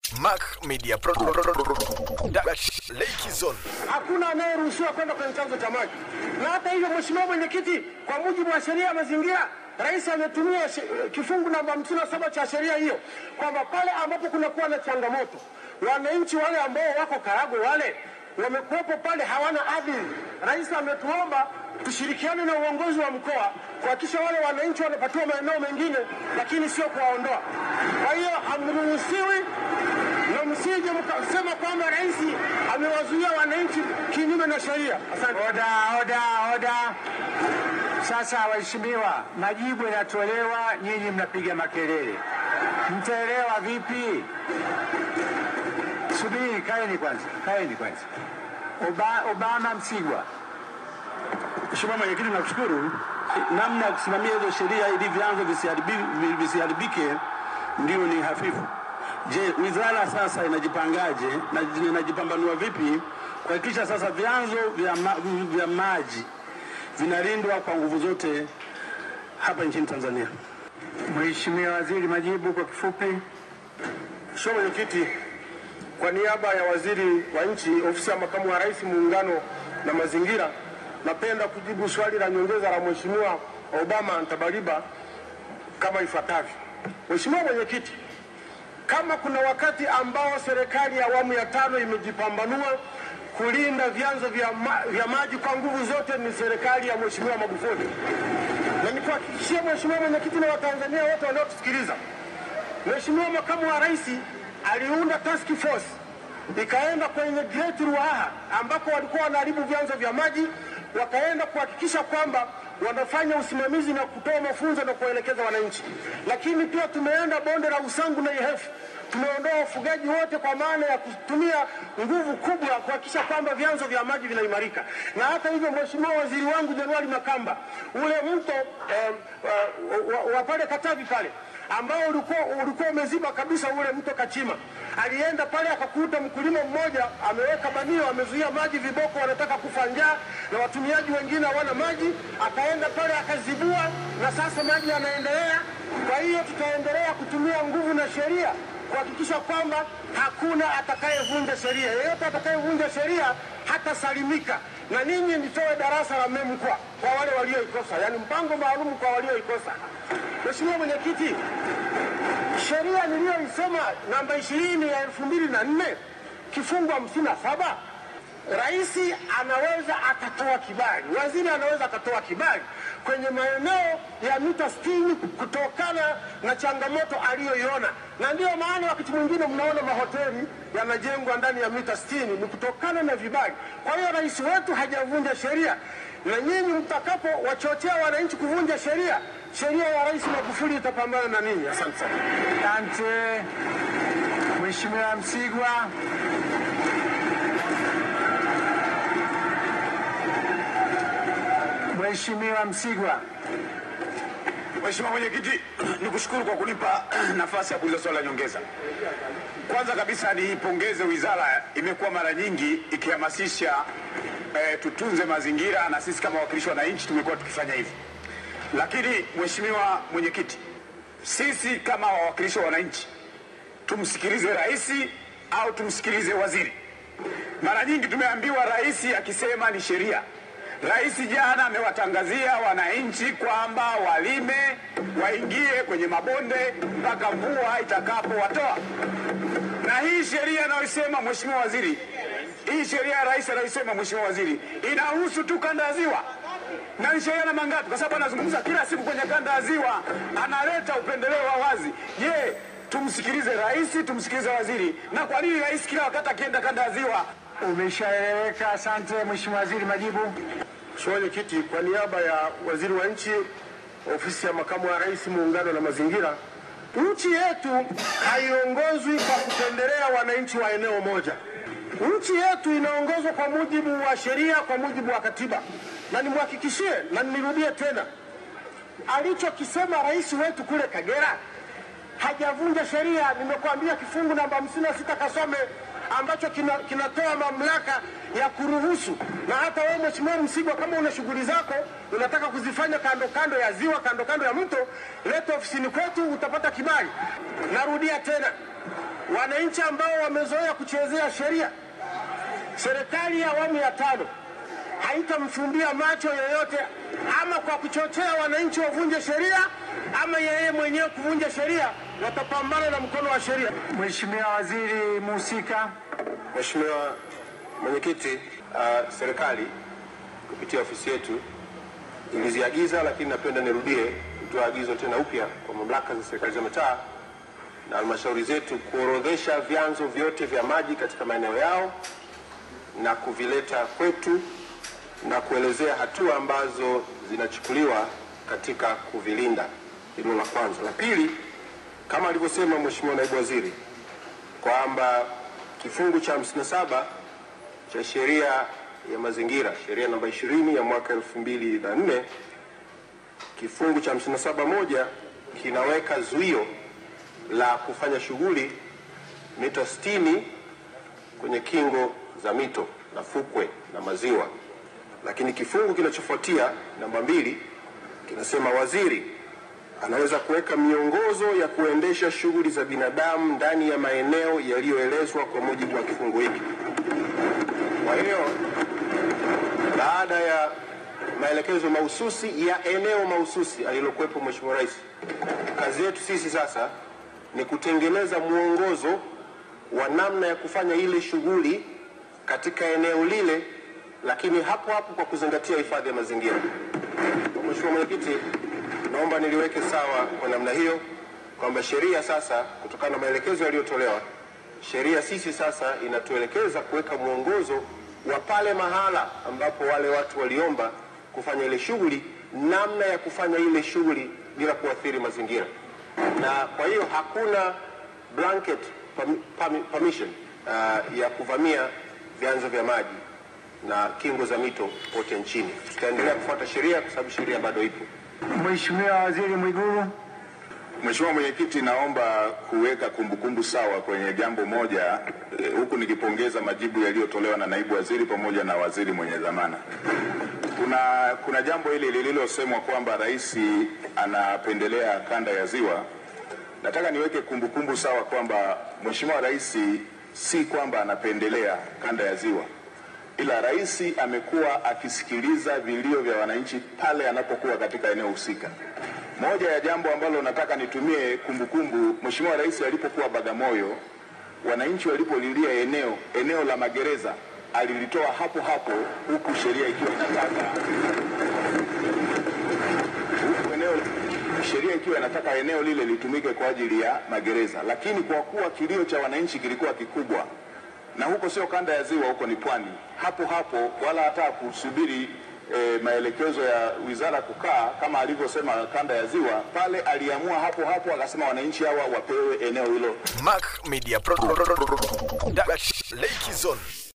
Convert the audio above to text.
Mac Media Pro Lake Zone. hakuna anayeruhusiwa kwenda kwenye chanzo cha maji. Na hata hivyo, Mheshimiwa Mwenyekiti, kwa mujibu wa sheria ya mazingira, Rais ametumia she- kifungu namba 57 cha sheria hiyo kwamba pale ambapo kunakuwa na changamoto, wananchi wale ambao wako Karagwe wale wamekuwepo pale hawana ardhi. Rais ametuomba tushirikiane na uongozi wa mkoa kuhakikisha wale wananchi wanapatiwa maeneo mengine, lakini sio kuwaondoa. Kwa hiyo hamruhusiwi na msije mkasema kwamba rais amewazuia wananchi kinyume na sheria. Asante. Oda, oda, oda. Sasa waheshimiwa, majibu yanatolewa, nyinyi mnapiga makelele, mtaelewa vipi? Subiri, kaeni kwanza, kaeni kwanza. Oba, Obama Msigwa. Mheshimiwa Mwenyekiti, nakushukuru. Namna ya kusimamia hizo sheria ili vyanzo visiharibi- visiharibike ndio ni hafifu. Je, wizara sasa inajipangaje na inajipambanua vipi kuhakikisha sasa vyanzo vya, ma, vya maji vinalindwa kwa nguvu zote hapa nchini Tanzania? Mheshimiwa Waziri, majibu kwa kifupi. Mheshimiwa Mwenyekiti, kwa niaba ya waziri wa nchi ofisi ya makamu wa rais muungano na mazingira, napenda kujibu swali la nyongeza la Mheshimiwa Obama Ntabaliba kama ifuatavyo. Mheshimiwa Mwenyekiti, kama kuna wakati ambao serikali ya awamu ya tano imejipambanua kulinda vyanzo vya, ma, vya maji kwa nguvu zote ni serikali ya Mheshimiwa Magufuli, na nikuhakikishie Mheshimiwa Mwenyekiti na Watanzania wote wanaotusikiliza Mheshimiwa makamu wa rais aliunda task force ikaenda kwenye Great Ruaha ambako walikuwa wanaharibu vyanzo vya maji, wakaenda kuhakikisha kwamba wanafanya usimamizi na kutoa mafunzo na kuwaelekeza wananchi. Lakini pia tumeenda bonde la Usangu na Ihefu, tumeondoa wafugaji wote kwa maana ya kutumia nguvu kubwa kuhakikisha kwamba vyanzo vya maji vinaimarika. Na hata hivyo, Mheshimiwa waziri wangu Januari Makamba, ule mto eh, wa, wa, wa pale Katavi pale ambao ulikuwa ulikuwa umeziba kabisa ule mto Kachima. Alienda pale akakuta mkulima mmoja ameweka banio, amezuia maji, viboko wanataka kufa njaa na watumiaji wengine hawana maji. Akaenda pale akazibua, na sasa maji yanaendelea. Kwa hiyo tutaendelea kutumia nguvu na sheria kuhakikisha kwamba hakuna atakayevunja sheria. Yeyote atakayevunja sheria hatasalimika. Na ninyi nitoe darasa la MEMKWA kwa wale walioikosa, yaani mpango maalum kwa walioikosa. Mheshimiwa Mwenyekiti, sheria niliyoisema namba ishirini ya elfu mbili na nne kifungu hamsini na saba rais anaweza akatoa kibali, waziri anaweza akatoa kibali kwenye maeneo ya mita sitini kutokana na changamoto aliyoiona, na ndiyo maana wakati mwingine mnaona mahoteli yanajengwa ndani ya mita sitini ni kutokana na vibali. Kwa hiyo rais wetu hajavunja sheria, na nyinyi mtakapo wachochea wananchi kuvunja sheria, sheria ya Rais Magufuli itapambana na ninyi. Asante sana. Asante. Mheshimiwa Msigwa. Mheshimiwa Msigwa. Mheshimiwa Mwenyekiti, nikushukuru kwa kunipa nafasi ya kuuliza swali la nyongeza. Kwanza kabisa niipongeze wizara, imekuwa mara nyingi ikihamasisha eh, tutunze mazingira na sisi kama wawakilishi wa wananchi tumekuwa tukifanya hivi. Lakini Mheshimiwa Mwenyekiti, sisi kama wawakilishi wa wananchi tumsikilize rais au tumsikilize waziri? Mara nyingi tumeambiwa rais akisema ni sheria. Rais jana amewatangazia wananchi kwamba walime, waingie kwenye mabonde mpaka mvua itakapowatoa. Na hii sheria anayosema Mheshimiwa Waziri, hii sheria ya rais anayosema Mheshimiwa Waziri inahusu tu kanda ya Ziwa na ni sheria namba ngapi? Kwa sababu anazungumza kila siku kwenye kanda ya Ziwa, analeta upendeleo wa wazi. Je, tumsikilize rais, tumsikilize waziri? Na kwa nini rais kila wakati akienda kanda ya Ziwa Umeshaeleweka. Asante Mheshimiwa Waziri, majibu. Mheshimiwa Mwenyekiti, kwa niaba ya waziri wa nchi ofisi ya makamu wa rais muungano na mazingira, nchi yetu haiongozwi kwa kupendelea wananchi wa eneo moja. Nchi yetu inaongozwa kwa mujibu wa sheria, kwa mujibu wa katiba, na nimhakikishie na nirudie tena, alichokisema rais wetu kule Kagera hajavunja sheria. Nimekuambia kifungu namba hamsini na sita kasome ambacho kina- kinatoa mamlaka ya kuruhusu. Na hata wewe Mheshimiwa Msigwa, kama una shughuli zako unataka kuzifanya kando kando ya ziwa, kando kando ya mto, leta ofisini kwetu, utapata kibali. Narudia tena, wananchi ambao wamezoea kuchezea sheria. Serikali ya awamu ya tano haitamfumbia macho yoyote, ama kwa kuchochea wananchi wavunje sheria, ama yeye mwenyewe kuvunja sheria. Watapambana na mkono wa sheria. Mheshimiwa Waziri mhusika. Mheshimiwa Mwenyekiti, uh, serikali kupitia ofisi yetu iliziagiza, lakini napenda nirudie kutoa agizo tena upya kwa mamlaka za serikali za mitaa na halmashauri zetu kuorodhesha vyanzo vyote vya maji katika maeneo yao na kuvileta kwetu na kuelezea hatua ambazo zinachukuliwa katika kuvilinda. Hilo la kwanza. La pili, kama alivyosema Mheshimiwa Naibu Waziri kwamba kifungu cha 57 cha sheria ya mazingira, sheria namba 20 ya mwaka 2004, kifungu cha 57 moja kinaweka zuio la kufanya shughuli mita 60 kwenye kingo za mito na fukwe na maziwa, lakini kifungu kinachofuatia namba mbili kinasema waziri anaweza kuweka miongozo ya kuendesha shughuli za binadamu ndani ya maeneo yaliyoelezwa kwa mujibu wa kifungu hiki. Kwa hiyo baada ya maelekezo mahususi ya eneo mahususi alilokuwepo Mheshimiwa Rais, kazi yetu sisi sasa ni kutengeneza mwongozo wa namna ya kufanya ile shughuli katika eneo lile, lakini hapo hapo kwa kuzingatia hifadhi ya mazingira. Mheshimiwa Mwenyekiti, naomba niliweke sawa kwa namna hiyo kwamba sheria sasa, kutokana na maelekezo yaliyotolewa, sheria sisi sasa inatuelekeza kuweka mwongozo wa pale mahala ambapo wale watu waliomba kufanya ile shughuli, namna ya kufanya ile shughuli bila kuathiri mazingira, na kwa hiyo hakuna blanket permi- permi- permission uh, ya kuvamia vyanzo vya maji na kingo za mito pote nchini. Tutaendelea kufuata sheria kwa sababu sheria bado ipo. Mheshimiwa Waziri Mwigulu. Mheshimiwa Mwenyekiti, naomba kuweka kumbukumbu sawa kwenye jambo moja eh, huku nikipongeza majibu yaliyotolewa na naibu waziri pamoja na waziri mwenye dhamana. Kuna, kuna jambo hili lililosemwa kwamba rais anapendelea kanda ya Ziwa. Nataka niweke kumbukumbu sawa kwamba Mheshimiwa Rais si kwamba anapendelea kanda ya Ziwa, ila rais amekuwa akisikiliza vilio vya wananchi pale anapokuwa katika eneo husika. Moja ya jambo ambalo nataka nitumie kumbukumbu, Mheshimiwa Rais alipokuwa Bagamoyo, wananchi walipolilia eneo eneo la magereza alilitoa hapo hapo, huku sheria ikiwa inataka huku eneo sheria ikiwa inataka eneo lile litumike kwa ajili ya magereza, lakini kwa kuwa kilio cha wananchi kilikuwa kikubwa na huko sio kanda ya Ziwa, huko ni pwani, hapo hapo wala hata kusubiri e, maelekezo ya wizara kukaa kama alivyosema kanda ya Ziwa, pale aliamua hapo hapo akasema wananchi hawa wapewe eneo hilo Mac Media Pro- Pro- Pro- Pro- Production. Lake Zone.